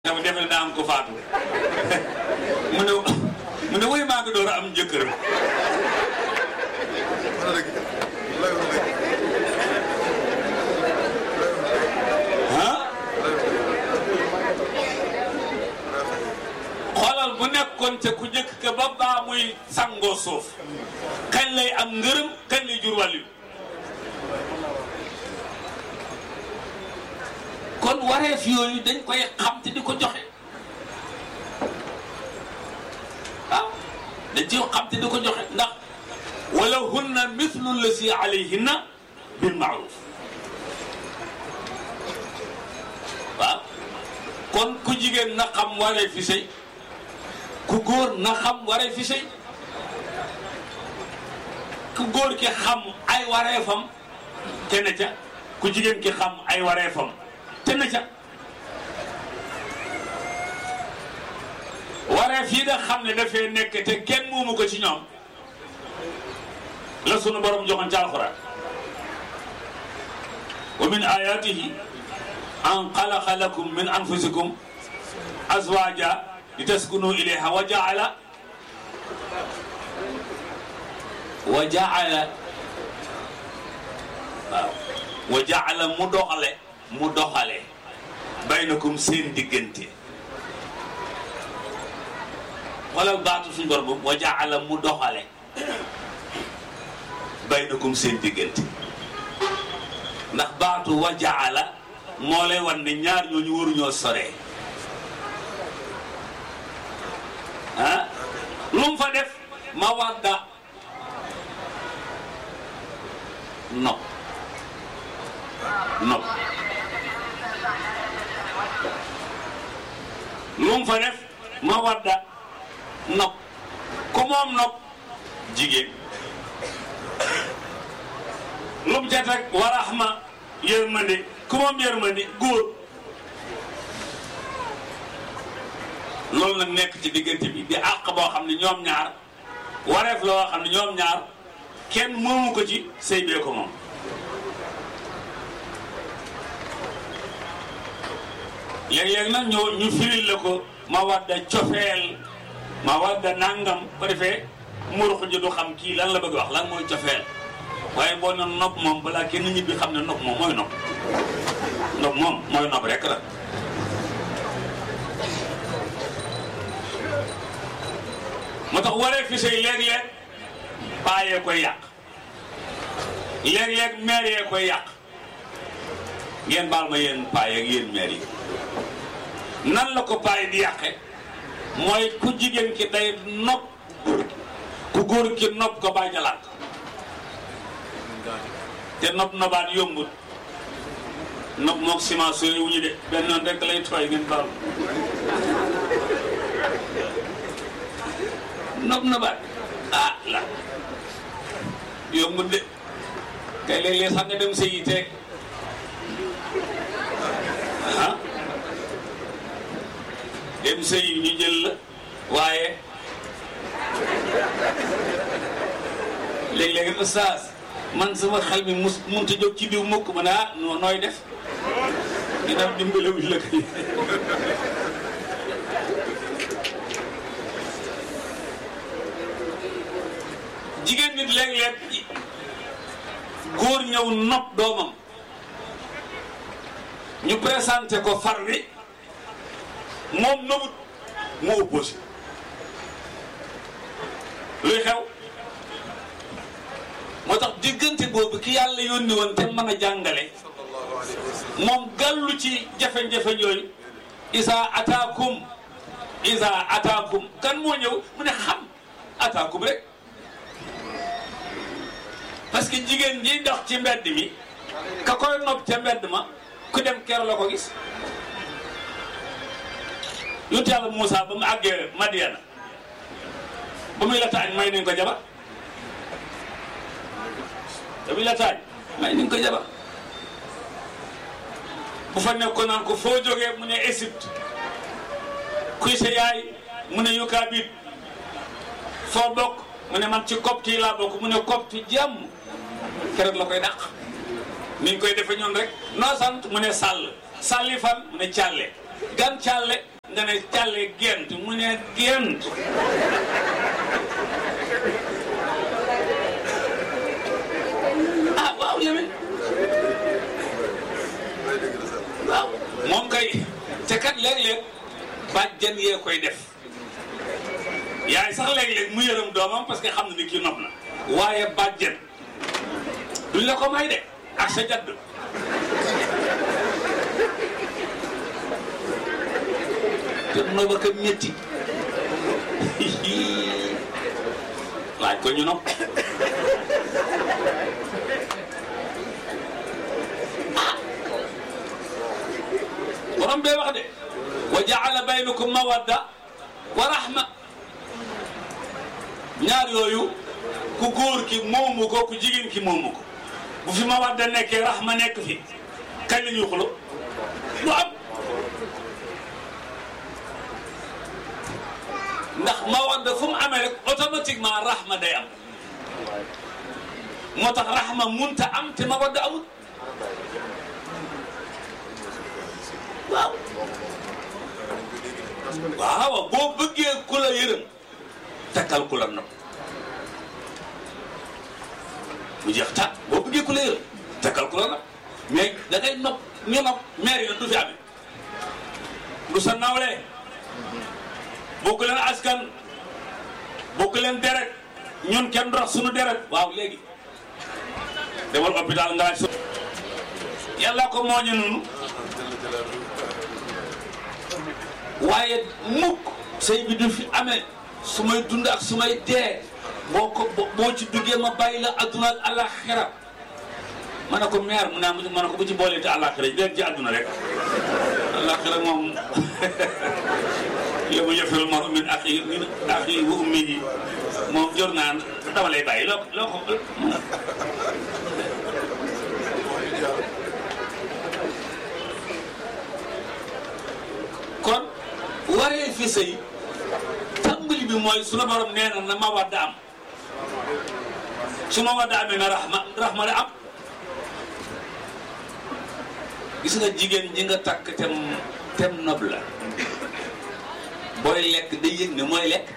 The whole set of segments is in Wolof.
dafa defe daa am ko faatu mu ne mu ne woy maa ngi door a am jëkkër ah xoolal bu nekkoon ca ku jëkk ka ba baa muy sangoo suuf kañ lay am ngërëm kañ lay jur wàllu kon wareef yooyu dañ koy xam te di ko joxe waaw dañ ci xam te di ko joxe ndax wala hunna mithlu lasi alayhinna bil maaruf waaw kon ku jigéen na xam waree fi sëy ku góor na xam waree fi sëy ku góor ki xam ay wareefam te na ca ku jigéen ki xam ay wareefam te na ca wareef yi nga xam ne dafay nekk te kenn moomu ko ci ñoom la sunu borom joxoon ci alxuraan wa min ayatihi an xalaqa lakum min anfusikum azwaja li taskunu ilayha wa jaala wa jaala waaw wa jaala mu doxale mu doxale baynakum seen diggante xoolal baatu suñu borom boobu wa jaala mu doxale baynakum seen diggante ndax baatu wa jaala moo lay wan ne ñaar ñooñu waruñoo soree ah lu mu fa def ma wadda nopp nopp lu mu fa def ma wadda nopp ku moom nopp jigéen lu mu ca teg wa rahma yërmande ku moom yërmande góor loolu nag nekk ci diggante bi di àq boo xam ne ñoom ñaar wareef la woo xam ne ñoom ñaar kenn moomu ko ci sëy bee ko moom léeg-léeg nag ñoo ñu firil la ko ma wadda cofeel ma wadda nangam ko defee murux ji du xam kii lan la bëgg wax lan mooy cofeel waaye boo ne nopp moom balaa kenn ñibbi xam ne nopp moom mooy nopp nopp moom mooy nopp rek la moo tax waree fi sëy léeg-léeg baayee koy yàq léeg-léeg meer yee koy yàq ngeen baal ma yéen paay ak yéen meer yi nan la ko paay di yàqe mooy ku jigéen ki day nopp ku góor ki nopp ko bàyyi jalaat te nopp nobaat yombut nopp mook ciment sori wu ñu de benn noonu rek lay tooy ngeen baal nopp nobaat ah la yombut de kay léeg-léeg sax nga dem sëyi te ah dem sëyi ñu jël la waaye léeg-léeg ustaas man sama xel mi mus munta jóg ci diw mukk ma ne ah noo nooy def ñu dem dimbalewuñ la kay jigéen nit léeg-léeg góor ñëw nopp doomam ñu présenté ko far wi moom nobut mu opposé luy xew moo tax diggante boobu ki yàlla yónni woon te mën a jàngale moom gàllu ci jafe-jafe yooyu isa ataakum isa ataakum kan moo ñëw mu ne xam ataakum rek parce que jigéen ji dox ci mbedd mi ka koy nopp ca mbedd ma ku dem keroog la ko gis yonent yàlla Moussa ba mu àggee Madiana ba muy la taañ may nañ ko jabar ba muy la taañ may nañ ko jabar bu fa nekkoon naan ko foo jógee mu ne Égypte kuy sa yaay mu ne Yukaabit foo bokk mu ne man ci copte yi laa bokk mu ne copte jàmm keroog la koy dàq ni ñu koy defe ñoon rek noo sant mu ne sàll sàlli fan mu ne càlle gan càlle nga ne càlle gent mu ne gent ah waaw yéen waaw moom kay te kat léeg-léeg bàjjan yee koy def yaay sax léeg-léeg mu yërëm doomam parce que xam na ni kii nopp na waaye bàjjan duñ la ko may de ak sa jadd te nooba ka métti laaj ko ñu nopp borom bee wax de wa jaala baynakum mawadda wa rahma ñaar yooyu ku góor ki moomu ko ku jigéen ki moomu ko bu fi mawadda nekkee rahma nekk fi kañ la ñuy xulo lu am ndax mawadda fu mu amee rek automatiquement rahma day am moo tax rahma munta am te mawadda amul waaw waaw boo bëggee ku la yërëm takkal ku la nopp mu jeex ta boo bëggee ku la yërëm takkal ku la nopp mais da ngay nopp ñu nopp maire yi du fi amee du sa nawle bokk leen askan bokk leen deret ñun kenn dox suñu deret waaw léegi demal hôpital nga laaj yàlla ko mooñe noonu waaye mukk sëy bi du fi amee su may dund ak su may dee boo ko boo ci duggee ma bàyyi la adduna ak alaxira ma ne ko meer mu ne ma ne ko bu ci boolee te alaxira yi dégg ci adduna rek alaxira moom yow ma yëfirul mar min axi min axi wa ummi yi moom jor naan dama lay bàyyi loo loo ko kon waree fi sëy tàmbali bi mooy sunu borom nee na na ma wadda am su ma wadda amee na raxma raxma la am gis nga jigéen ji nga takk tem tem nob la booy lekk day yëg ne mooy lekk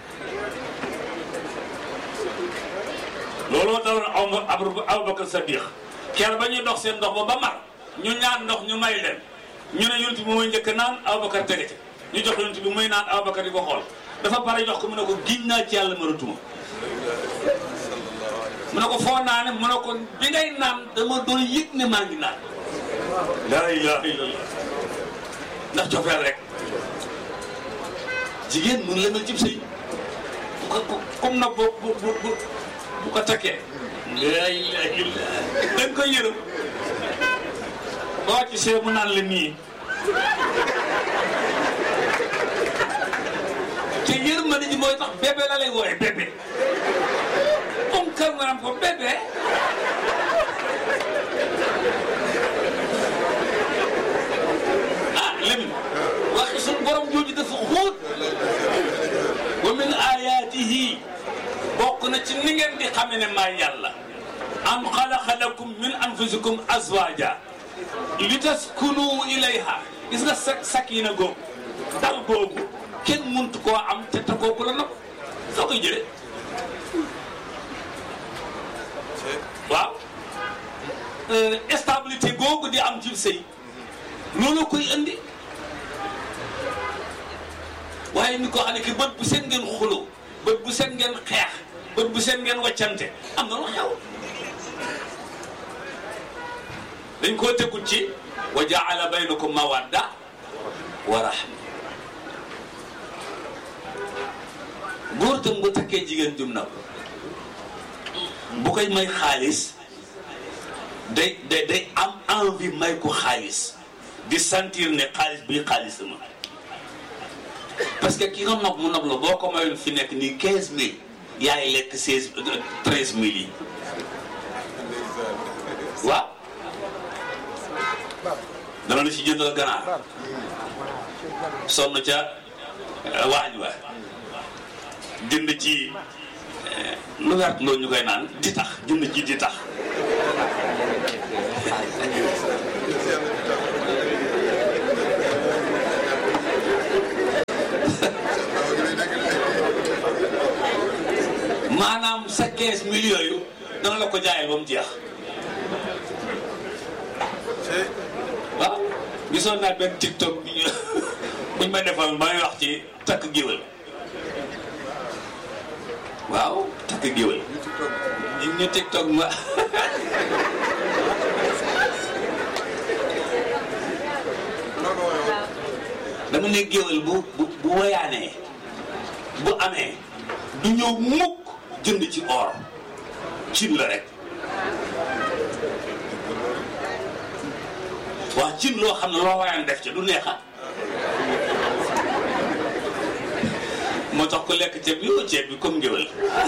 looloo daloon aw Abubakar Sadiq keroog ba ñuy dox seen ndox ba ba mar ñu ñaan ndox ñu may leen ñu ne yonent bi mooy njëkk naan Abubakar tege ci ñu jox yonent bi muy naan Abubakar di ko xool dafa pare jox ko mu ne ko giñ naa ci yàlla mënatuma mu ne ko foo naane mu ne ko bi ngay naan dama doon yëg ne maa ngi naan laa ilaha illallah ndax cofeel rek jigéen mun la mel cib sëy bu ko comme nag bu bu bu bu ko takkee laa ilaha illallah dañ koy yërëm boo ci see mu naan la nii te yërmande ji mooy tax bébé la lay wooye bébé moom kër nga naan ko bébé ah Lamine waxi suñu borom jooju dafa xóot wa min ayaatihi bokk na ci ni ngeen di xame ne maa yàlla an xalaqa lakum min anfusikum azwaja li taskunu ilayha gis nga sa sakina googu dal googu kenn muntu koo am te te kooku la nopp soo koy jëlee waaw stabilité googu di am ci sëy loolu koy indi waaye ni ko xam ne ki bët bu seen ngeen xuloo bët bu seen ngeen xeex bët bu seen ngeen waccante am na lu xew dañ koo tegut ci wa jaala baynakum mawadda wa rahma góor tam bu takkee jigéen jum na bu koy may xaalis day day day am envie may ko xaalis di sentir ne xaalis bii xaalis ma parce que ki nga nopp mu nopp la boo ko mayoon fi nekk nii quinze mille yaay lekk seize treize mille yi waaw dana la ci jëndal ganaar sonn ca waañ wa jënd ci lu wert loolu ñu koy naan di tax jënd ci di tax sa 15 millions yu dana la ko jaayal ba mu jeex waaw gisoon naa benn tiktok bi ñu buñ ma defal may wax ci takk géwël waaw takk géwël ñu ñu tiktok ma dama ne géwël bu bu bu woyaanee bu amee du ñëw mukk jënd ci or cin la rek waa cin loo xam ne loo woyaan def ca du neexa moo tax ko lekk ceeb bi yow ceeb bi comme ngéwël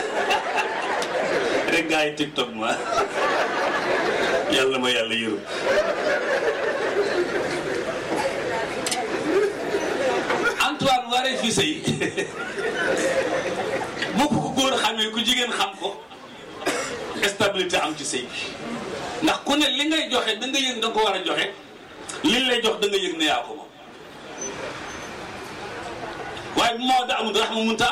rek gaa yi tiktok ma yàlla ma yàlla yërëm Antoine waree fi sëy bu ko góor xamee ku jigéen xam ko stabilité am ci sëy bi ndax ku ne li ngay joxe da nga yëg da nga ko war a joxe li lay jox da nga yëg ne yaa ko moom waaye bu moo da amul rax ma munta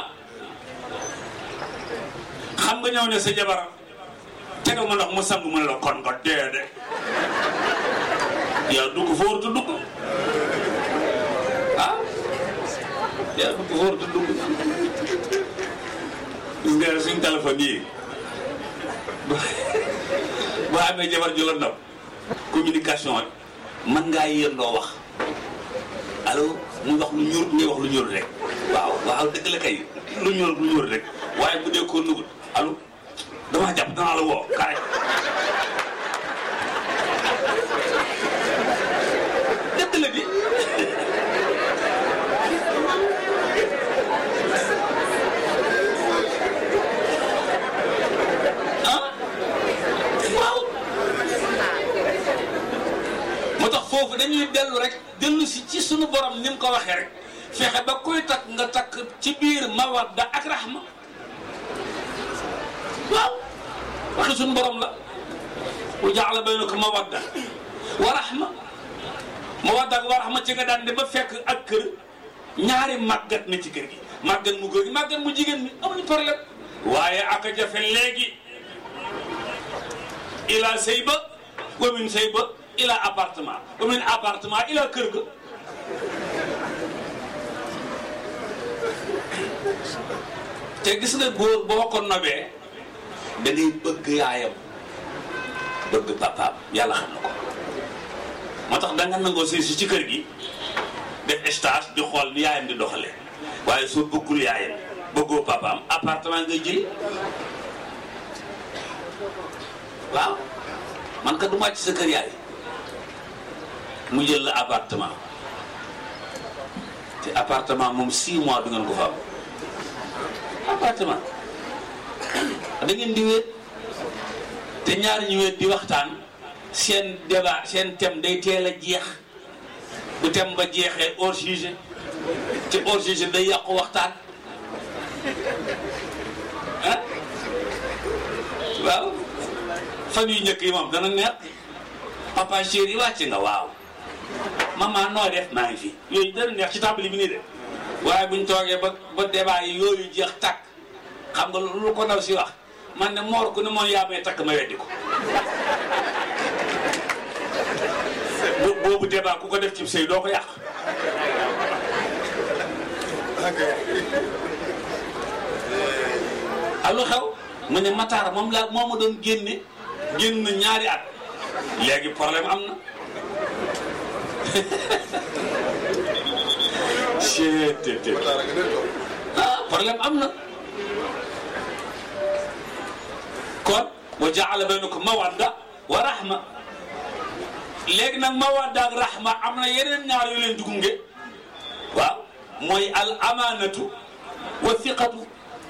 xam nga ñëw ne sa jabar tegal ma ndox mu sangu mu ne la kon nga dee de yaa dugg fóor tu dugg ah yaa dugg fóor tu dugg gis nga suñ téléphone yi boo amee jabar ju la ndam communication mën ngaa yéendoo wax allo mu wax lu ñuul ngay wax lu ñuul rek waaw waaw dëgg la kay lu ñuul lu ñuul rek waaye bu dee ko nugut allo damaa jàpp danaa la woo kaay dëgg la di ah waaw moo tax foofu dañuy dellu rek dellu si ci sunu borom ni mu ko waxee rek fexe ba koy takk nga takk ci biir mawadda ak rahma waaw waxi sunu borom la wa jaala baynakum mawadda wa rahma mawadda ak wa rahma ci nga daan de ba fekk ak kër ñaari màggat na ci kër gi màggat mu góor gi màggat mu jigéen mi amuñu problème waaye ak a jafe léegi ila sëy ba wa min sëy ba ila appartement wa min appartement ila kër ga te gis nga góor boo ko nobee da ngay bëgg yaayam bëgg papaam yàlla xam na ko moo tax da nga nangoo sëy si ci kër gi def stage di xool ni yaayam di doxale waaye soo bëggul yaayam bëggoo papaam appartement ngay jël waaw man ka du màcc sa kër yaay mu jël la appartement te appartement moom 6 mois du ngeen ko fa am appartement da ngeen di wéet te ñaari ñu wéet di waxtaan seen débat seen thème day teel a jeex bu thème ba jeexee hors sujet te hors sujet day yàqu waxtaan ah waaw fan yu njëkk yi moom dana neex papa chéri wàcc nga waaw maman noo def maa ngi fi yooyu dana neex ci table bi nii de waaye buñ toogee ba ba débat yi yooyu jeex takk xam nga lu ko ndaw si wax man ne moor ku ne moom yaa may takk ma weddi ko boobu débat ku ko def ci sëy doo ko yàq allo xew mu ne Matar moom laa moo ma doon génne génn ñaari at léegi problème am na ctt ah problème am na kon wa jaala baynakum mawadda wa rahma léegi nag mawadda ak rahma am na yeneen ñaar yu leen dugunge waaw mooy al amanatu wa thiqatu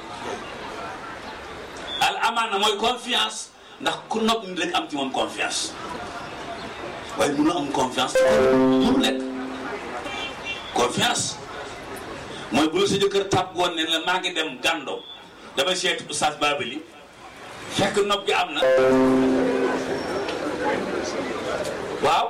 al amaana mooy confiance ndax ku nopp nit rek am ci moom confiance waaye mënu am confiance mënu nekk confiance mooy bu la sa jëkkër tàpp woon ne la maa ngi dem gàndo dama seeti oustaz Babali fekk nopp gi am na waaw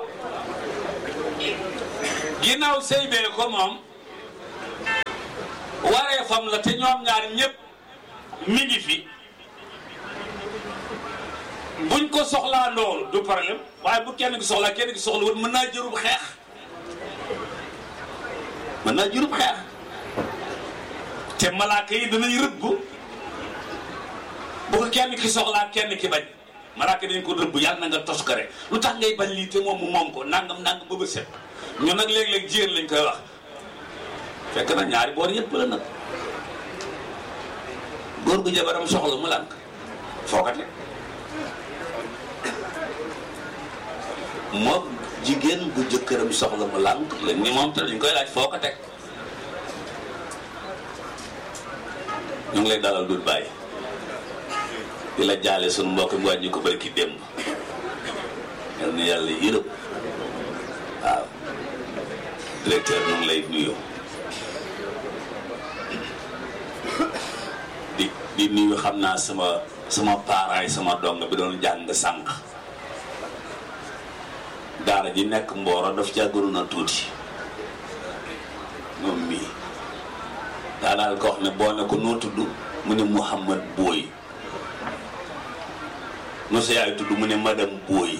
ginnaaw sëy bee ko moom waree fam la te ñoom ñaar ñëpp mi ngi fi buñ ko soxlaa loolu du problème waaye bu kenn ki soxlaa kenn ki soxla woon mën naa jërub xeex mën naa jërub xeex te malaaka yi danañ rëbb bu ko kenn ki soxlaa kenn ki bañ malaaka dañ ko rëbb yàlla na nga toskare lu tax ngay bañ lii te moom mu moom ko nangam nangam ba ba set ñun nag léeg-léeg jigéen lañ koy wax fekk na ñaari boor yëpp la nag góor gu jabaram soxla mu lànk fookate moom jigéen gu jëkkëram soxla mu lànk léegi ni moom te dañ koy laaj foo ko teg ñu ngi lay dalal dul bàyyi di la jaale suñu mbokk mi wàññi ko bari ki démb yal na yàlla yërëm waaw directeur ñu ngi lay nuyu di di nuyu xam naa sama sama parents sama dong bi doon jàng sànq daara ji nekk mbooro daf caa gënoon a tuuti moom mii daa daal ko wax ne boo ne ko noo tudd mu ne Mouhamad Booy no sa yaay tudd mu ne madame Booy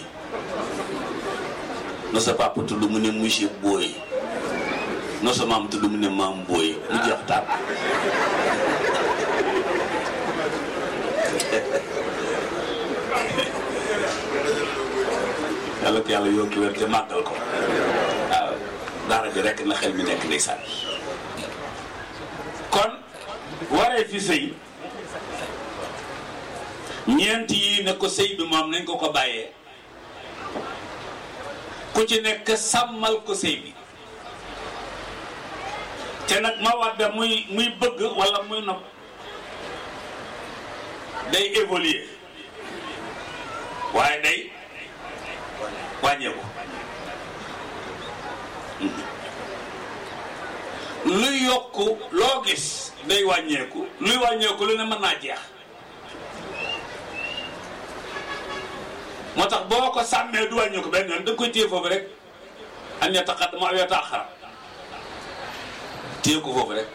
no sa papa tudd mu ne monsieur Booy no sa maam tudd mu ne maam Booy mu jeex tàkk yàlla ko yàlla yokki wér te màggal ko waaw daara ji rekk na xel mi nekk ndeysaan kon waree fi sëy ñeent yi ne ko sëy bi moom nañ ko ko bàyyee ku ci nekk sàmmal ko sëy bi te nag ma wadda muy muy bëgg walla muy nopp day évoluer waaye day wàññeeku luy yokku loo gis day wàññeeku luy wàññeeku lu ne mën naa jeex moo tax boo ko sàmmee du wàññeeku benn yoon da nga koy téye foofu rek an yataqaddama aw yata'akhkhar téye ko foofu rek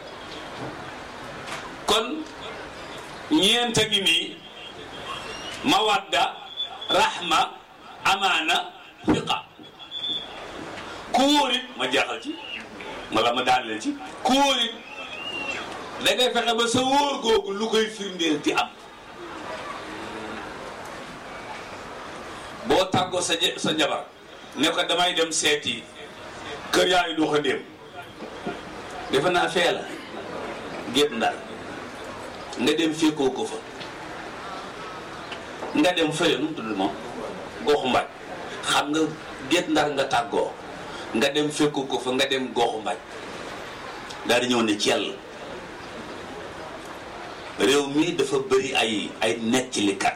kon ñeenta ngi nii mawadda rahma amaana fiqa ku wóorit ma jeexal ci wala ma daaneel ci ku wóorit da ngay fexe ba sa wóor googu lu koy firndeel di am boo tàggoo sa sa njabar ne ko damay dem seeti kër yaayu doxa ndéem defe naa fee la gétt ndar nga dem fekkoo ko fa nga dem fële nu mu tudd moom goxu mbaj xam nga gétt ndar nga tàggoo nga dem fekku ko fa nga dem goxu mbaj daal di ñëw ne ci yàlla réew mi dafa bëri ay ay nettalikat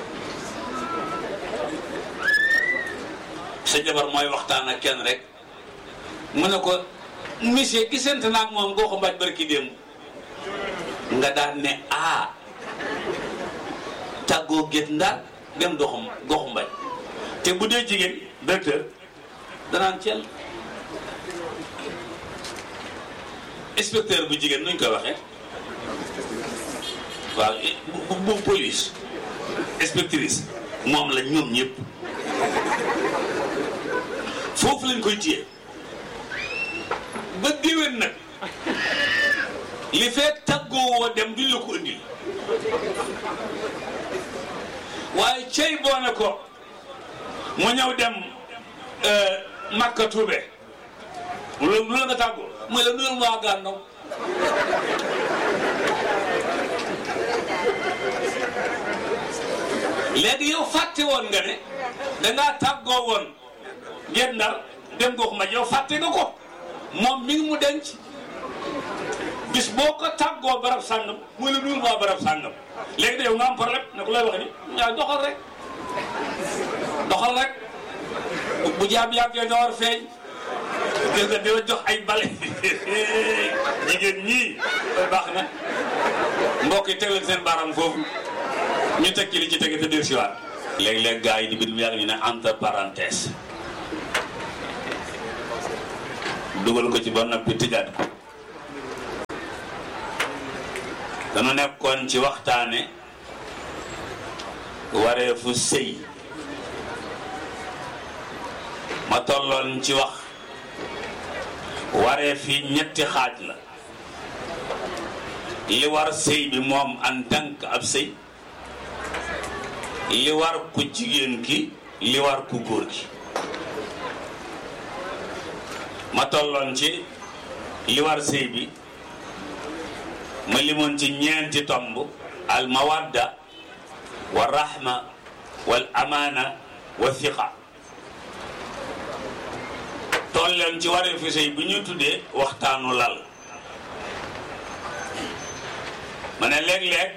sa jabar mooy waxtaan ak kenn rek mu ne ko monsieur gisante naa ak moom goxu mbaj barki démb nga daan ne a tàggoo gétt ndar dem doxum goxu mbaj te bu dee jigéen docteur danaan cel inspecteur bu jigéen nuñ koy waxee waaw bu bu police inspectrice moom la ñoom ñëpp foofu lañ koy téye ba déwén nag li fekk tàggoo woo dem duñ la ko indil waaye cey boo ne ko mu ñëw dem Makka Tuube lu la lu la nga tàggoo mooy la nuyul waa gànnaw léegi yow fàtte woon nga ne dangaa tàggoo woon ngeen ndar dem gox ma yow fàtte nga ko moom mi ngi mu denc bis boo ko tàggoo barab sàngam muy la nuyul waa barab sàngam léegi de yow nga am problème ne ko lay wax ni yaa doxal rek doxal rek bu jaam yàggee nga war feeñ gis nga dina jox ay bale jigéen ñii baax na mbokk yi teg leen seen baaraam foofu ñu teg ci li ci tege te dir siwaat léeg-léeg gars yi di bind yàgg ñu ne entre parenthèse dugal ko ci ba noppi tëjaat ko dama nekkoon ci waxtaane wareefu sëy ma tolloon ci wax wareef yi ñetti xaaj la li war sëy bi moom en tant que ab sëy li war ku jigéen ki li war ku góor ki ma tolloon ci li war sëy bi ma limoon ci ñeenti tomb al mawadda wa rahma wal amaana wa thiqa tolleen ci waree fi sëy bi ñu tuddee waxtaanu lal ma ne léeg-léeg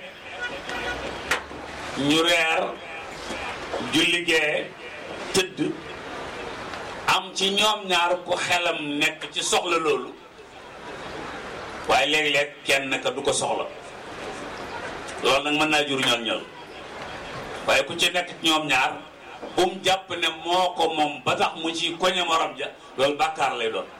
ñu reer julli gee tëdd am ci ñoom ñaar ku xelam nekk ci soxla loolu waaye léeg-léeg kenn ka du ko soxla loolu nag mën naa jur ñol ñol waaye ku ci nekk ci ñoom ñaar bum jàpp ne moo ko moom ba tax mu ci koñe morom ja loolu bàkkaar lay doon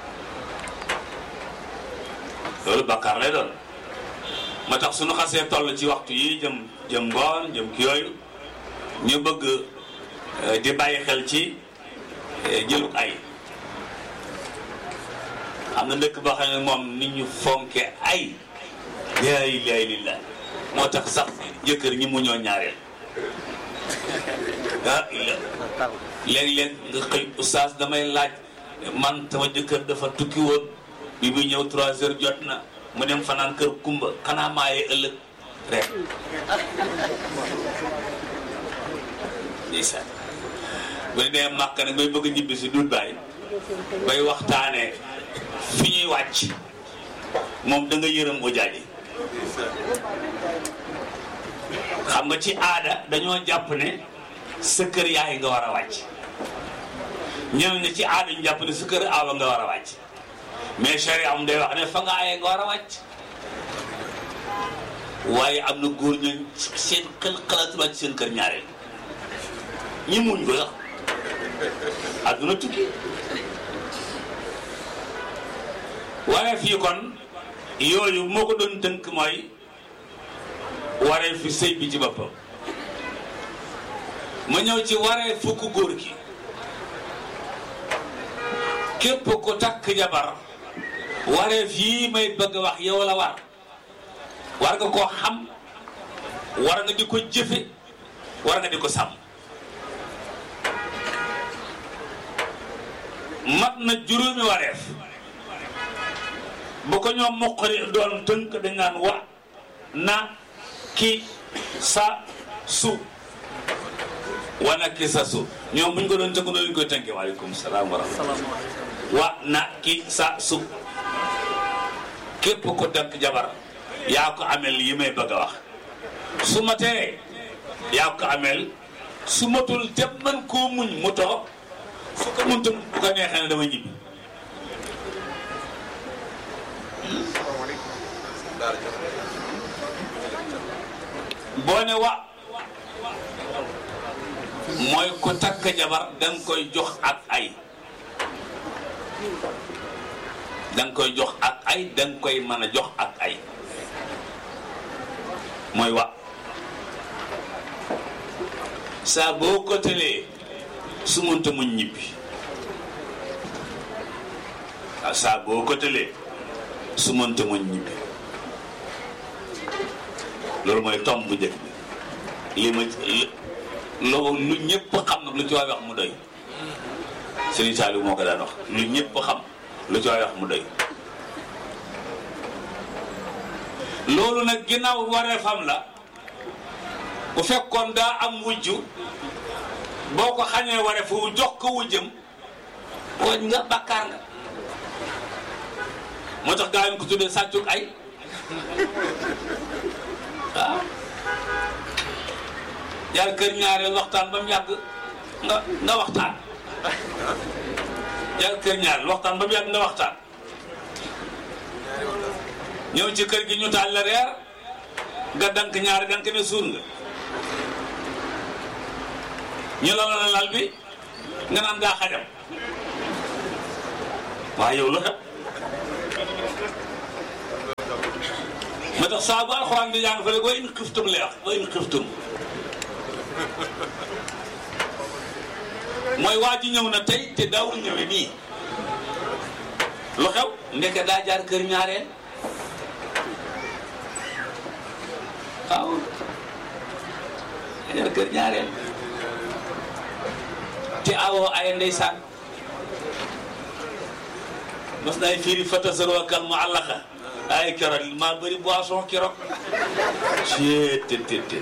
loolu bàkkaar lay doon moo tax suñu xasee toll ci waxtu yi jëm jëm ngoon jëm ki yooyu ñu bëgg di bàyyi xel ci jëluk ay am na dëkk boo xam ne moom nit ñu fonke ay laa ilaaha illallaah moo tax sax jëkkër ñi mu ñoo ñaareel ah léeg-léeg nga xëy oustaz damay laaj man sama jëkkër dafa tukki woon bi muy ñëw trois heures jot na mu dem fanaan kër kumba xanaa maaye ëllëg rek ndeysaan bu ne dee màkk nag bay bëgg ñibbi si dut bàyyi bay waxtaanee fi ñuy wàcc moom da nga yërëm ujaaji xam nga ci aada dañoo jàpp ne sa kër yaay nga war a wàcc ñeneen ñi ci aada ñu jàpp ne sa kër aawa nga war a wàcc mais charia am day wax ne fa nga aayee nga war a wàcc waaye am na góor ñooñ seen xel xalaatu wàcc seen kër ñaareel ñi muñ ko sax àdduna tukki waaye fii kon yooyu moo ko doon tënk mooy waree fi sëy bi ci boppam ma ñëw ci waree fukk góor gi képp ko takk jabar waree fii may bëgg a wax yow la war war nga koo xam war nga di ko jëfe war nga di ko sàmm mat na juróomi wareef bu ko ñoom moqari doon tënk dañ naan wa na ki sa su wana ki sa su ñoom buñ ko doon tënk noonu ñu koy tënke waaleykum salaam wa rahmatulah wa na ki sa su képp ko tënk jabar yaa ko amel yi may bëgg a wax su ma tee yaa ko amel su matul te mën koo muñ mu toog su ko mënta bu ko neexee ne dama ñibbi boo ne wa mooy ko takk jabar danga koy jox ak ay danga koy jox ak ay danga koy mën a jox ak ay mooy wa saa boo ko tëlee su mënta muñ ñibbi waaw saa boo ko tëlee su mënta muñ ñibbi loolu mooy tomb bu njëkk bi li ma loolu lu ñëpp xam nag lu ci waay wax mu doy Serigne Saliou moo ko daan wax lu ñëpp xam lu ci waay wax mu doy loolu nag ginnaaw waree fam la bu fekkoon daa am wujju boo ko xañee waree fu jox ko wujjam wooñ nga bàkkaar nga moo tax gaa yi ko tuddee sàccuk ay waaw jaar kër ñaareel waxtaan ba mu yàgg nga nga waxtaan jaar kër ñaareel waxtaan ba mu yàgg nga waxtaan ñëw ci kër gi ñu taal la reer nga dank ñaari dank ne suur nga ñu la la lal bi nga naan ngaa xajam waaye yow lu xew ma tax saa bu alxuraan di jàng fa rek wa in xiftum lay wax wa in xiftum mooy waa ji ñëw na tey te daawul ñëwee nii lu xew ndeke daa jaar kër ñaareel waaw daa jaar kër ñaareel te awoo ay ndeysaan mas nay fiiri fatasaroo kal mu àllaxa ay keroog maa bëri boisson keroog ci te te te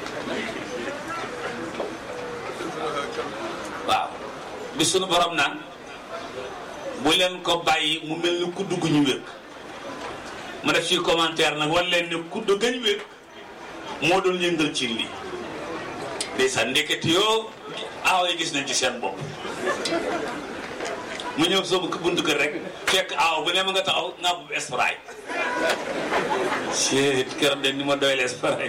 waaw bi sunu borom naan bu leen ko bàyyi mu mel ni kudd gu ñu wékk ma def ci commentaire nag wan leen ne kudd gañ wékk moo doon yëngal ci lii ndeysaan ndekete yoo aaw yi gis nañ ci seen bopp mu ñëw soo buntu kër rek fekk aaw bu ne ma nga taxaw nga bu espray ci keroog de ni ma doyle espray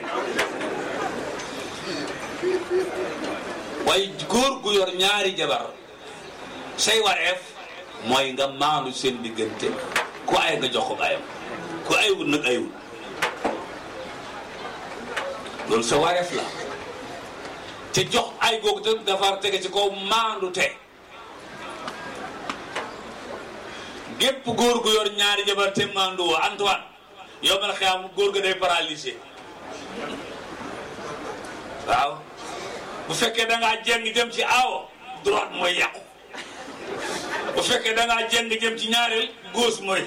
waaye góor gu yor ñaari jabar say wareef mooy nga maanu seen diggante ku ay nga jox ko ayam ku aywul nag aywul loolu sa wareef la te jox ay googu te dafa tege ci kaw maandu te gépp góor gu yor ñaari jabar te maandu woo Antoine yow man xam góor ga day paralysé waaw bu fekkee da ngaa jeng jëm ci aawo droite mooy yàqu bu fekkee da ngaa jeng jëm ci ñaareel gauche mooy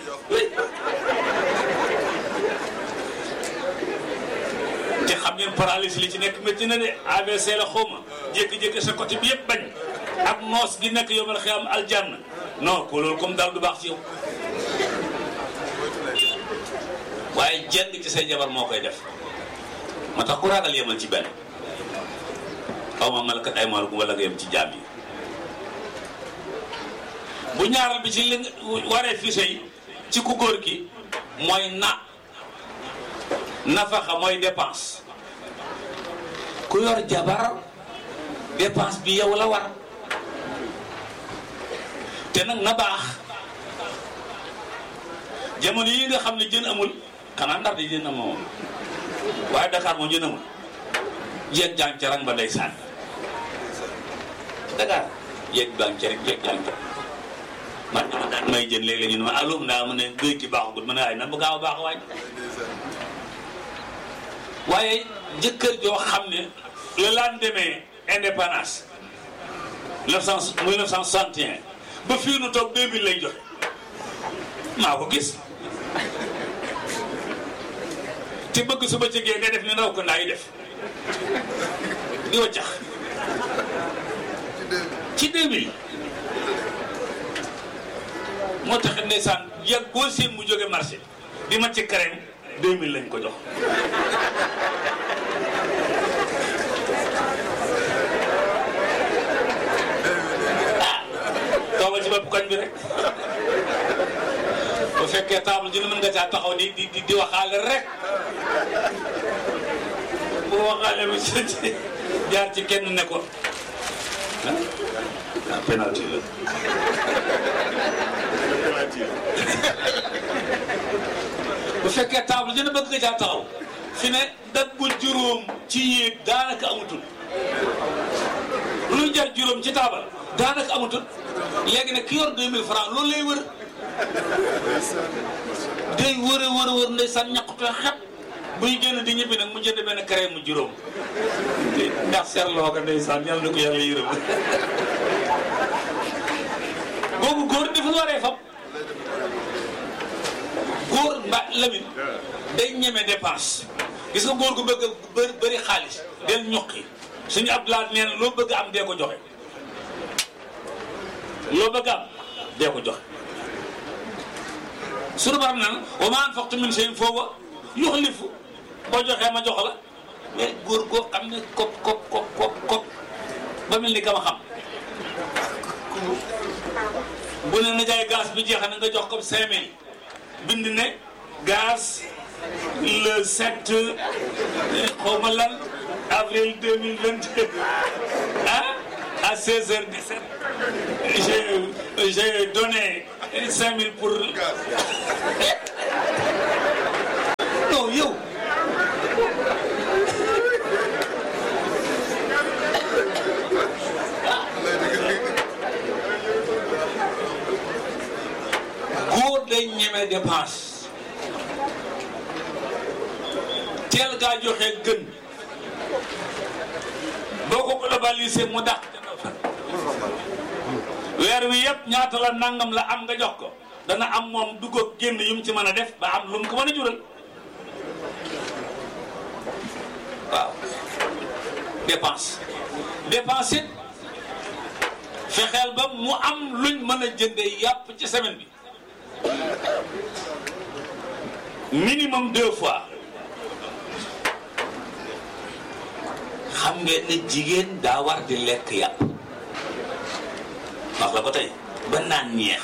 te xam ngeen paralysie li ci nekk métti na de AVC la xawma jékki-jékki sa côté bi yëpp bañ ak noos gi nekk yow man xam aljanna non ko loolu comme daal du baax ci yow waaye jeng ci say jabar moo koy def moo tax ku ragal yemal ci benn xaw ma malakat ay maalukum wala nga yem ci jaam yi bu ñaaral bi ci li waree fi sëy ci ku góor gi mooy na nafaxa mooy dépense ku yor jabar dépense bi yow la war te nag na baax jamono yi nga xam ne jën amul xanaa ndax di jën amoon waaye Dakar moom jën amul jeeg jàng ca rang ba day sànni Dakar jeeg jàng ca rek jeeg jàng ca man dama daan may jën léeg-léeg ñu ne ma allo ndaa ma ne géej gi baaxagut ma ne waaye na bu gaaw a baax waay waaye jëkkër joo xam ne le lendemain indépendance 1900 1961 ba fii nu toog 2000 lay joxe maa ko gis te bëgg su ba jegee nga def ni ndaw ko ndaa yi def di waccax ci 2000 moo tax ndeysaan yàgg boo seen mu jóge marché di ma ci crème 2000 lañ ko jox ah toogal ci bopp koñ bi rek bu fekkee table ji mën nga caa taxaw di di di waxaale rek bu waxaale bi ci jaar ci kenn ne ko ah penalty la bu fekkee table dina bëgg nga caa taxaw fi ne daggul juróom ci yéeg daanaka amatul luy jar juróom ci taabal daanaka amatul léegi nag ki yor 2000 francs loolu lay wër day wër a wër a wër ndeysaan ñaqutoo xet buy génn di ñibbi nag mu jënd benn crème mu juróom ndax seetloo ko ndeysaan yàlla na ko yàlla yërëm boobu góor dafa waree fab góor mba lamin day ñeme dépense gis nga góor gu bëgg bëri bëri xaalis del ñuqi suñu ab laat nee na loo bëgg am dee ko joxe loo bëgg am dee ko joxe suñu baram naan wa ma anfaqtum min shay'in fa huwa yukhlifu boo joxee ma jox la mais góor goo xam ne kop kop kop kop kop ba mel ni kama xam bu ne na jaay gaz bi jeex na nga jox ko cinq mille bind ne gaz le 7 xaw ma lan avril 2022 ah à 16h17 j'ai j'ai donné 5000 pour non yow teel gaa joxe gën boo ko globalisé mu dàq weer wi yëpp ñaata la nangam la am nga jox ko dana am moom dugg ak génn yu mu ci mën a def ba am lu mu ko mën a jural waaw dépense dépense it fexeel ba mu am luñ mën a jëndee yàpp ci semaine bi minimum deux fois xam ngeen ne jigéen daa war di lekk yàpp wax la ko tey ba naan ñeex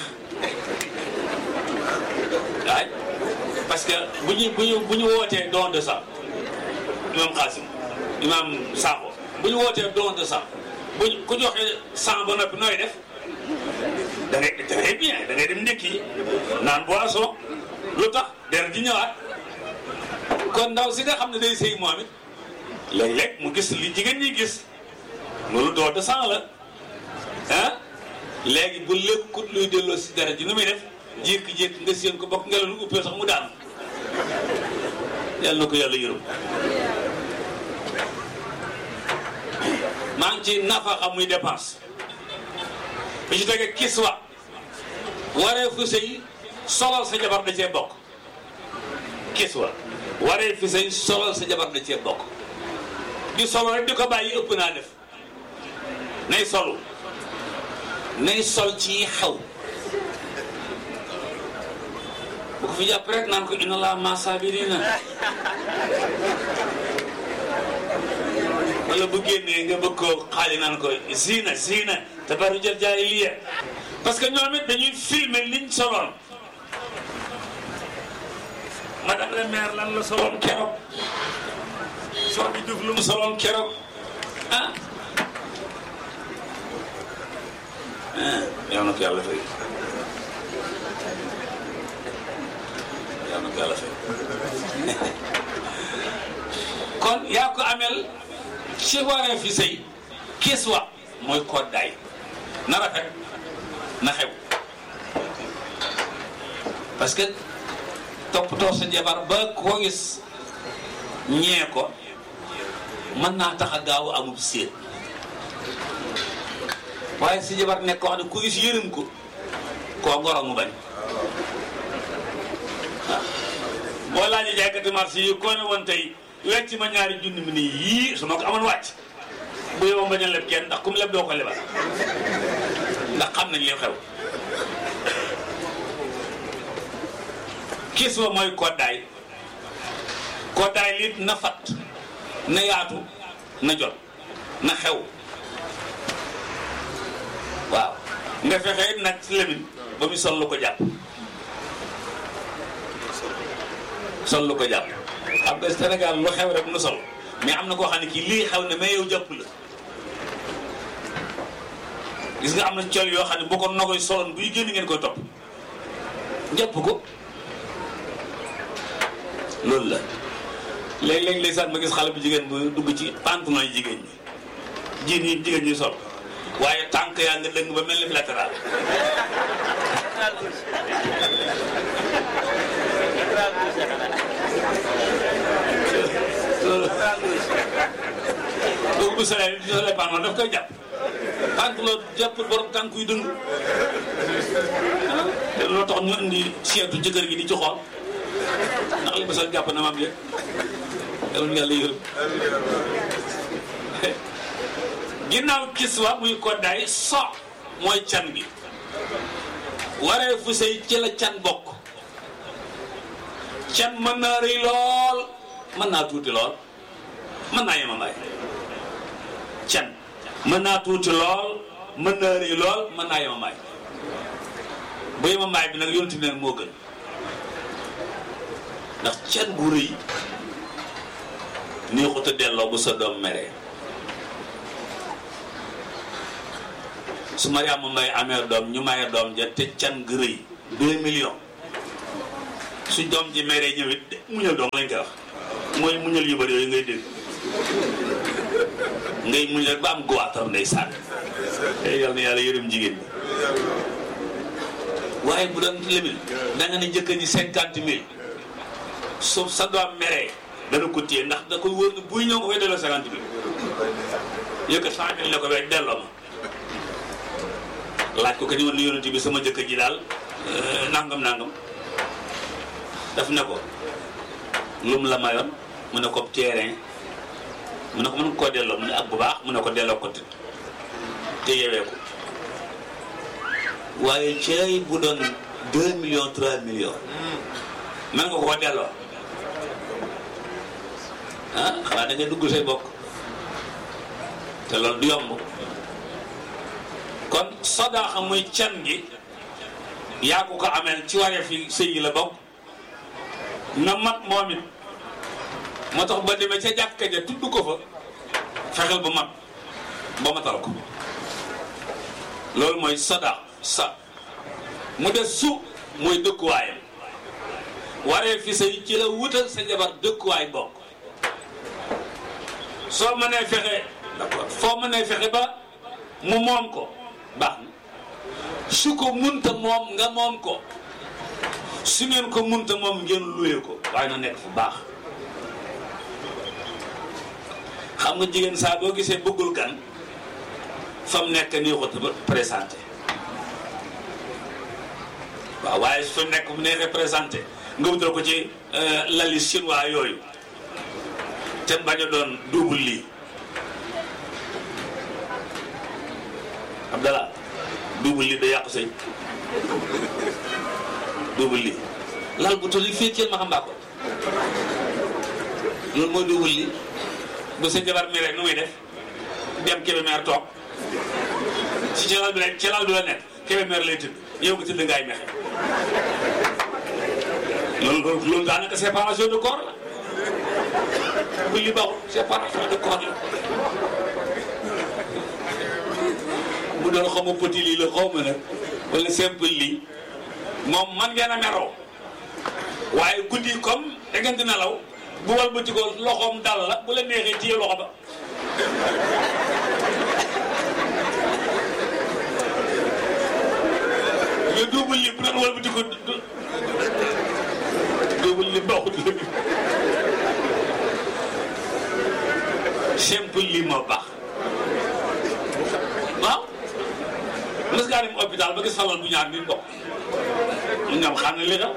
waay parce que bu ñu bu ñu bu ñu wootee don de sang imam Xaasim imam Sakho bu ñu wootee don de sang bu ñu ku joxe sang ba noppi nooy def da ngay très bien da ngay dem ndékki naan boisson lu tax der di ñëwaat kon ndaw si nga xam ne day sëy moom it léeg-léeg mu gis li jigéen ñi gis loolu don de sang la ah léegi bu lekkut luy delloo si dara ji nu muy def jékki-jékki nga séen ko bokk ngelaw lu uppee sax mu daanu yàlla na ko yàlla yërëm maa ngi ci nafaxa muy dépense bi ci tege kiswa waree fu sëy solal sa jabar da cee bokk kiswa waree fu sëy solal sa jabar da cee bokk di solo rek di ko bàyyi ëpp naa def nay solu nay sol ci xew bu ko fi jàpp rek naan ko inna laa ma saabiriina wala bu génnee nga bëgg koo xaali naan ko zina zina tabarrujal jaahiliya parce que ñoom it dañuy filmer liñ soloon madame la maire lan la soloon keroog soo bi duf lu mu soloon keroog ah yow na ko yàlla fay yow na ko yàlla fay kon yaa ko amel ci waree fi sëy kiis wa mooy koddaay na rafet na xew parce que toppatoo sa jabar ba koo gis ñee ko mën naa tax a gaaw amub séet waaye si jabar nekk koo xam ne ku gis yërëm ko koo ngoro mu bañ waaw boo laajee jaaykati marché yi koo ne woon tey wecc ma ñaari junni mi nii yii su ma ko amoon wàcc bu yow bañ a leb kenn ndax kum leb doo ko lebal ndax xam nañ li xew kiis wa mooy koddaay koddaay lit na fat na yaatu na jot na xew waaw nga fexe nag si lemin ba mu sol lu ko jàpp sol lu ko jàpp xam nga Sénégal lu xew rek nu sol mais am na koo xam ne kii lii xew ne mais yow jàpp la gis nga am na col yoo xam ne boo ko nogoy soloon buy génn ngeen koy topp jàpp ko loolu la léeg-léeg ndeysaan ma gis xale bu jigéen bu dugg ci pantalon yi jigéen ñi jiin yi jigéen ñi sol waaye tànk yaa nga dëng ba mel ni latéral loolu bu solee bu solee pantalon daf koy jàpp pantalon jàpp borom tànk yu dëng te loolu tax ñu indi seetu jëkkër gi di ci xool ndax li ma sol jàpp na maam yëg yàlla na yàlla yërëm ginnaaw kiswa muy koddaay so mooy can gi waree fu sëy ci la can bokk can mën naa rëy lool mën naa tuuti lool mën naa yemamaay can mën naa tuuti lool mën naa rëy lool mën naa yemamaay bu yemamaay bi nag yonent bi nag moo gën ndax can gu rëy neexut a delloo bu sa doom meree su Mariama Mbay amee doom ñu maye doom ja te can gu rëy deux millions su doom ji meree ñëwit muñal doom lañ koy wax mooy muñal yu bëri yooyu ngay dégg ngay muñ rek ba am guwaatar ndey sànn tey yal na yàlla yërëm jigéen ñi waaye bu doon limil da nga ne njëkk ñi cinquante mille su sa doom meree dana ko téye ndax da koy wóor ne buy ñëw nga koy delloo cinquante mille yëkkat cent mille la ko wecc delloo ma laaj ko que ni woon ni yonent bi sama jëkkër ji daal nangam nangam daf ne ko lum la mayoon mu ne ko terrain mu ne ko mën koo delloo mu ne ak bu baax mu ne ko delloo ko te yewee ko waaye cey bu doon deux millions trois millions mën nga ko delloo ah xanaa da ngay dugg say bokk te loolu du yomb kon sadaaxa muy can gi yaa ko ko ameel ci waree fi sëy yi la bokk na mat moom it moo tax ba demee ca jàkka ja tudd ko fa fexeel ba mat ba matal ko loolu mooy sadaax sa mu des su mooy dëkkuwaayam waree fi sëy ci la wutal sa jabar dëkkuwaay bokk soo mënee fexe d'accord foo mënee fexe ba mu moom ko baax na su ko munta moom nga moom ko su ngeen ko munta moom ngeen luye ko waaye na nekk fu baax xam nga jigéen saa boo gisee bëggul gan fa mu nekk nii ko présenté waaw waaye su nekk bu neexee présenté nga wutal ko ci lali chinois yooyu te bañ a doon double lii Abdallah double lii da yàqu sëy double lii lal bu toll fii ceen ma xam mbaa ko loolu mooy double lii bu sa jabar mi rek nu muy def dem Kébémer toog ci ci lal bi rek ci lal bi la nekk Kébémer lay tëdd yow nga tëdd ngaay mexe loolu loolu loolu daanaka séparation de corps la bu li baaxul séparation de corps la bu doon xaw ma petit lii la xaw ma nag wala simple lii moom man ngeen a meroo waaye guddi comme da ngeen di nelaw bu wal bëti ko loxoom dal la bu la neexee téye loxo ba mais double li bu doon wal bëti ko double li baaxut la simple li moo baax waaw mës ngaa dem hôpital ba gis falal bu ñaar nit bokk ñoom xam ne li xew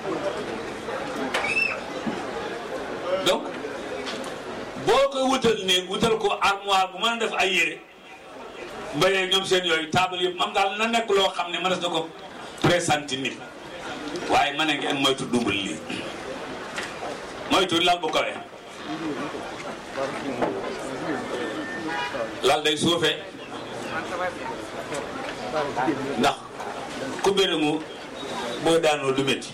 donc boo koy wutal néeg wutal ko armoire bu mën a def ay yére mbayee ñoom seen yooyu table yëpp mam daal na nekk loo xam ne mënees na ko présenté nit waaye ma ne ngeen moytu dumbal lii moytu lal bu kawee lal day suufee ndax ku béréngu boo daanoo du métti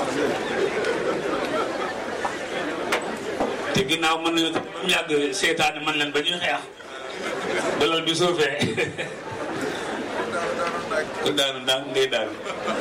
te ginnaaw mën nañu ba mu yàgg seetaane man leen ba ñuy xeex ba lal bi suufee ku daanu ndànk ngay daanu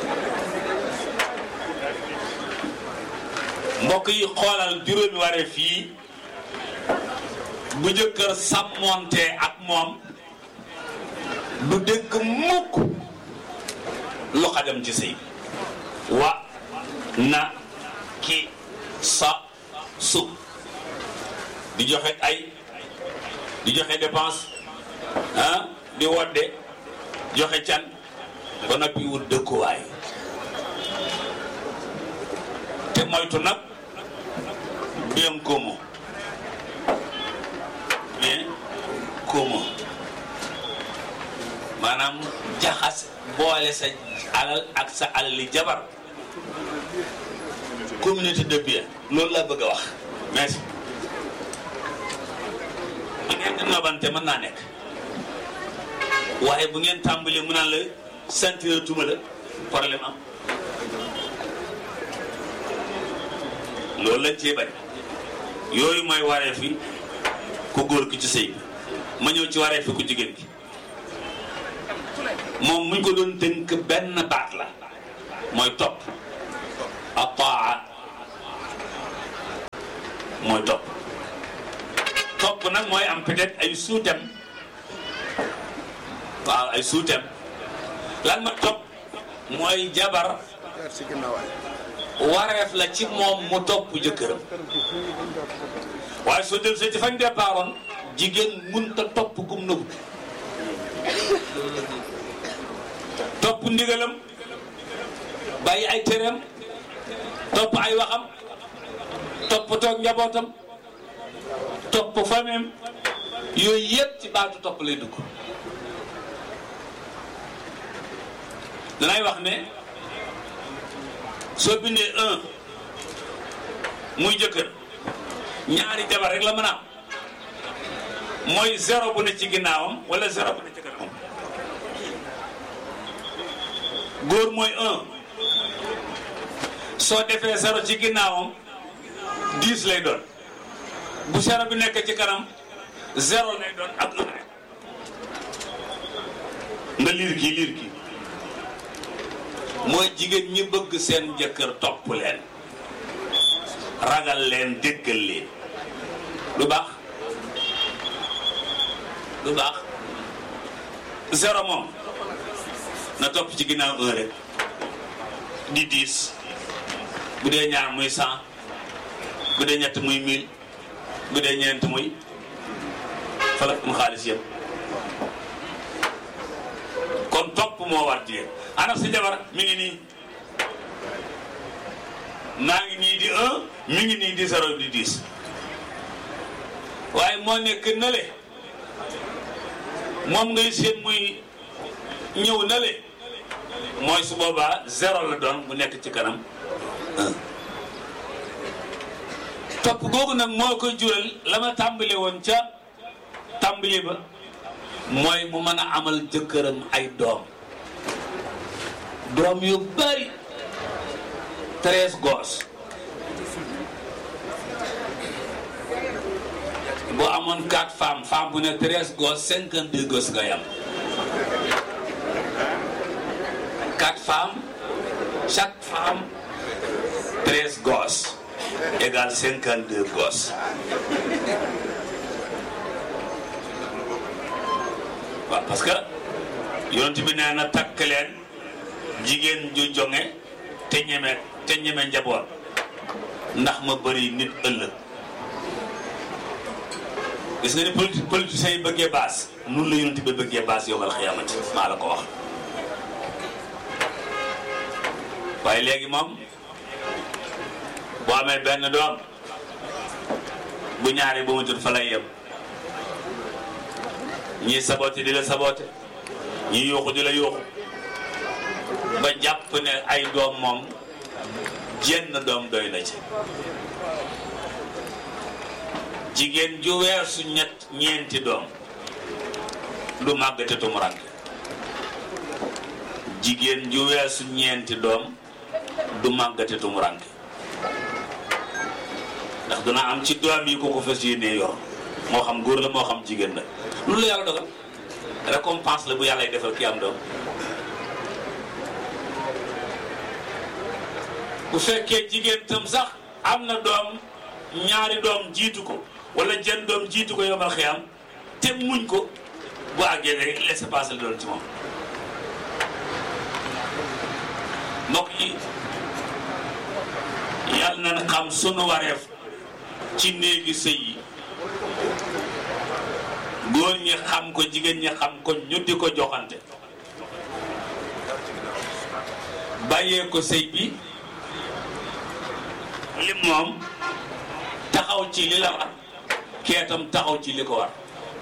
mbokk yi xoolal juróomi waree fii bu jëkkër sàmmoonte ak moom du dégg mukk lu xajam ci sëy wa na ki sa su di joxe ay di joxe dépense ah di wodde joxe can ba noppi wut dëkkuwaay te moytu nag bien commun bien commun maanaam jaxas boole sa alal ak sa alali jabar communauté de bien loolu laa bëgg a wax merci bu ngeen di nobante mën naa nekk waaye bu ngeen tàmbalee mu naan la sentir tuma la problème am loolu lañ cee bañ yooyu mooy waree fi ku góor ki ci sëy bi ma ñëw ci waree fi ku jigéen ki moom muñ ko doon tënk benn baat la mooy topp ataa mooy topp topp nag mooy am peut-être ay suutem waaw ay suutem lan ma topp mooy jabar wareef la ci moom mu topp jëkkëram waaye soo del see ci fañ départoon jigéen munta topp gum nëbbu topp ndigalam bàyyi ay téeram topp ay waxam topp toog njabootam topp famem yooyu yëpp ci baatu topp lay dugg danay wax ne soo bindee un muy jëkkër ñaari jabar rek la mën a am mooy zéro bu ne ci ginnaawam wala zéro bu ne ci kanamam góor mooy un soo defee zéro ci ginnaawam dix lay doon bu zéro bi nekk ci kanam zéro lay doon ak un rek nga liir kii liir kii mooy jigéen ñi bëgg seen jëkkër topp leen ragal leen déggal leen lu baax lu baax zéro moom na topp ci ginnaaw un rek di dix bu dee ñaar muy cent bu dee ñett muy mille bu dee ñeent muy falak mu xaalis yëpp kon topp moo war jigéen ana si jabar mi ngi nii maa ngi nii di un mi ngi nii di zéro di dix waaye moo nekk nale moom ngay seen muy ñëw nale mooy su boobaa zéro la doon bu nekk ci kanam un topp googu nag moo koy jural la ma tàmbale woon ca tàmbali ba mooy mu mën a amal jëkkëram ay doom doom yu bari treize gosses boo amoon quatre femmes femme bu ne treize gosses cinquante deux gosses nga yam quatre femmes chaque femme treize gosses égale cinquante deux gosses waaw parce que yonent bi nee na takk leen jigéen ju jonge te ñeme te ñeme njaboot ndax ma bëri nit ëllëg gis nga ni politi politiciens yi bëggee baas nun la yonent bi bëggee baas yowmal xiyaamati maa la ko wax waaye léegi moom boo amee benn doom bu ñaari ba mu jot fa lay yem ñii saboté di la saboté ñii yuuxu di la yuuxu ba jàpp ne ay doom moom jenn doom doy na ci jigéen ju weesu ñett ñeenti doom du màggate tumuranke jigéen ju weesu ñeenti doom du màggate tumuranke ndax dina am ci doom yi ko ko fas yéenee yor moo xam góor la moo xam jigéen la loolu la yàlla dogal récompense la bu yàlla y defal ki am doom bu fekkee jigéen tam sax am na doom ñaari doom jiitu ko wala jën doom jiitu ko yomal xiyam te muñ ko bu àggee rek laisser passer la doon ci moom mbokk yi yàlla na xam sunu wareef ci néegi sëy yi góor ñi xam ko jigéen ñi xam ko ñu di ko joxante bàyyee ko sëy bi li moom taxaw ci li la war keetam taxaw ci li ko war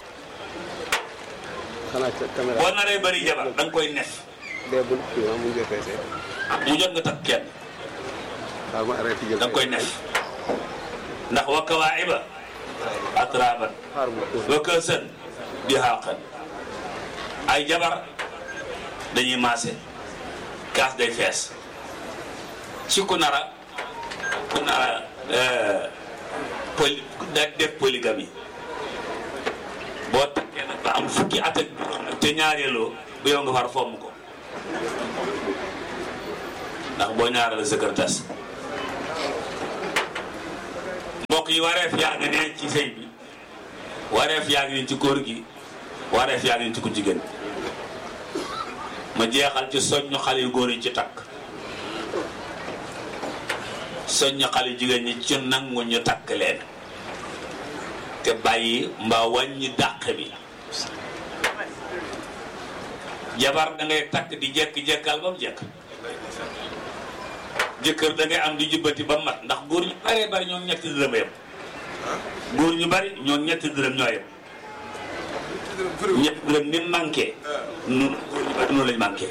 xanaa ca caméra boo naree bëri jabar da nga koy nef bee bu kii ma mu jotee see mu jot nga takk kenn waaw ma arrêté jël da nga koy nef ndax wa kawaa'iba atraaban xaar mu tuuti wa kaasan dihaaqan ay jabar dañuy maase kaas day fees ci ku nara ku nara poly da def polygamie boo takkee nag ba am fukki at ak juróom nag te ñaareeloo bu yow nga far fomm ko ndax boo ñaareel sa kër tas mbokk yi wareef yaa ngi ne ci sëy bi wareef yaa ngi ne ci góor gi wareef yaa ngi ne ci ku jigéen ma jeexal ci soññu xale yu góor yi ci takk soññ xale jigéen ñi ci nangu ñu takk leen te bàyyi mbaa wàññi dàq bi jabar da ngay takk di jekk-jekkal ba mu jekk jëkkër da ngay am di jubbati ba mat ndax góor ñu baree bari ñoom ñetti dërëm yem góor ñu bari ñoom ñetti dërëm ñoo yem ñetti dërëm ni manqué nun góor ñu bari noonu lañ manqué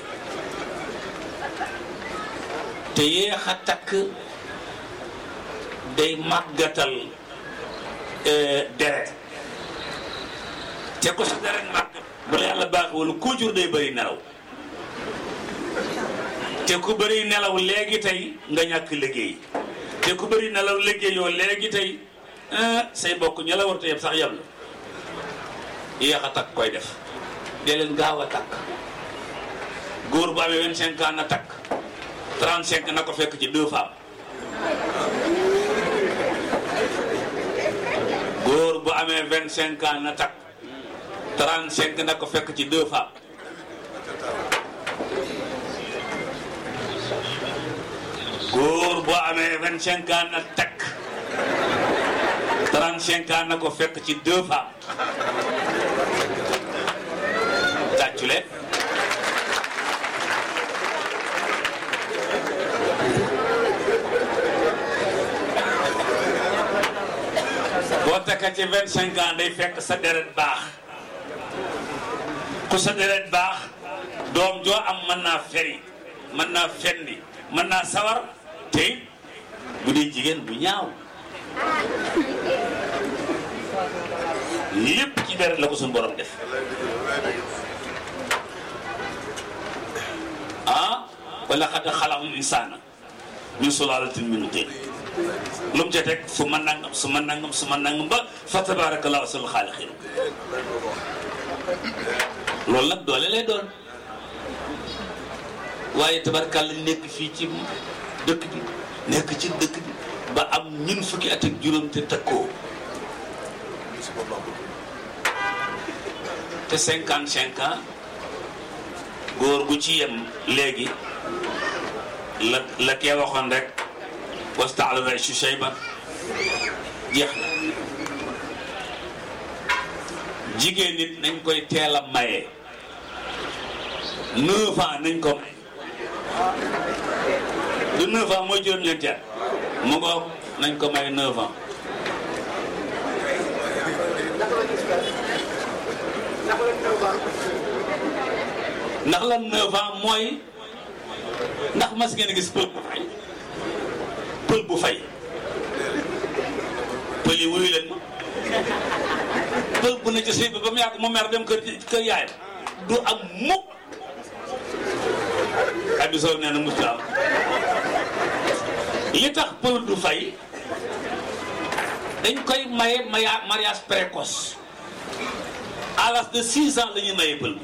te yéex a takk day màggatal deret te ko sa deret màgg bu la yàlla baax wala koo jur day bëri nelaw te ku bëri nelaw léegi tey nga ñàkk liggéey te ku bëri nelaw liggéey yoo léegi tey say bokk ña la war te yëpp sax yab la yéex a takk koy def dee leen gaaw a takk góor bu amee vingt cinq ans na takk trente cinq na ko fekk ci deux femmes góor bu amee vingt cinq ans na takk trente cinq na ko fekk ci deux femmes góor bu amee vingt cinq ans na takk trente cinq ans na ko fekk ci deux femmes tàccu leen boo takka ci vingt cinq ans day fekk sa deret baax ku sa deret baax doom joo am mën naa feri mën naa fendi mën naa sawar te bu dee jigéen bu ñaaw lépp ci deret la ko suñu borom def ah wala xad xalaqul insaana min sulaalatin min tiin lu mu ca teg su ma nangam su ma nangam su ma nangam ba fa tabarakallahu ahsanul xaaliqiin loolu nag doole lay doon waaye tabarakalla nekk fii ci dëkk bi nekk ci dëkk bi ba am ñun fukki at ak juróom te takkoo te cinquante cinq ans góor gu ci yem léegi la la kee waxoon rek wastaala raysu shayban jeex na jigéen nit nañ koy teel a maye neuf ans nañ ko may du neuf ans mooy juróom-ñeenti at mu ngoog nañ ko may neuf ans ndax la neuf ans mooy ndax mas ngeen gis pël bu fay pël bu fay pël yi wuyu leen ma pël bu ne ci sëy bi ba mu yàgg mu mer dem kër kër yaayam du am mukk Abdou Sow nee na musta am li tax pël du fay dañ koy maye maya mariage précoce à l'âge de six ans la ñuy maye pël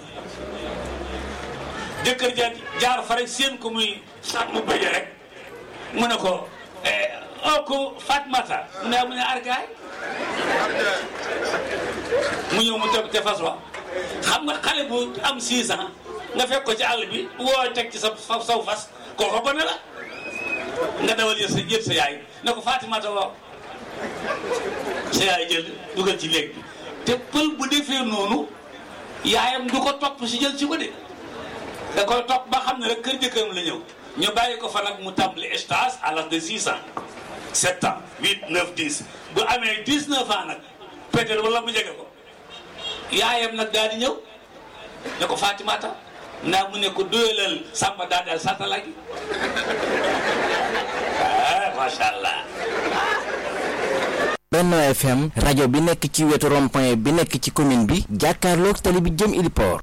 jëkkër ja jaar fa rek seen ko muy saat mu bëjee rek mu ne ko oo ko Fatmata mu ne mu ne argaay mu ñëw mu toog te fas wa xam nga xale bu am six ans nga fekk ko ci àll bi woo teg ci sa saw fas kooko gone la nga dawal yër sa jël sa yaay ne ko Fatimata waaw sa yaay jël dugal ci léeg bi te pël bu defee noonu yaayam du ko topp si jël ci ko de da koy topp ba xam ne rek kër jëkkëram la ñëw ñu bàyyi ko fa nag mu tàmbali stage à l'âge de six ans sept ans huit neuf dix bu amee dix neuf ans nag peut-être wala mu jege ko yaayam nag daal di ñëw ne ko Fatimata naa mu ne ko doyalal Samba daal daal satala gi ah macha allah. Benno FM rajo bi nekk ci wetu rond-point bi nekk ci commune bi jàkkaarloog tali bi jëm Iliport.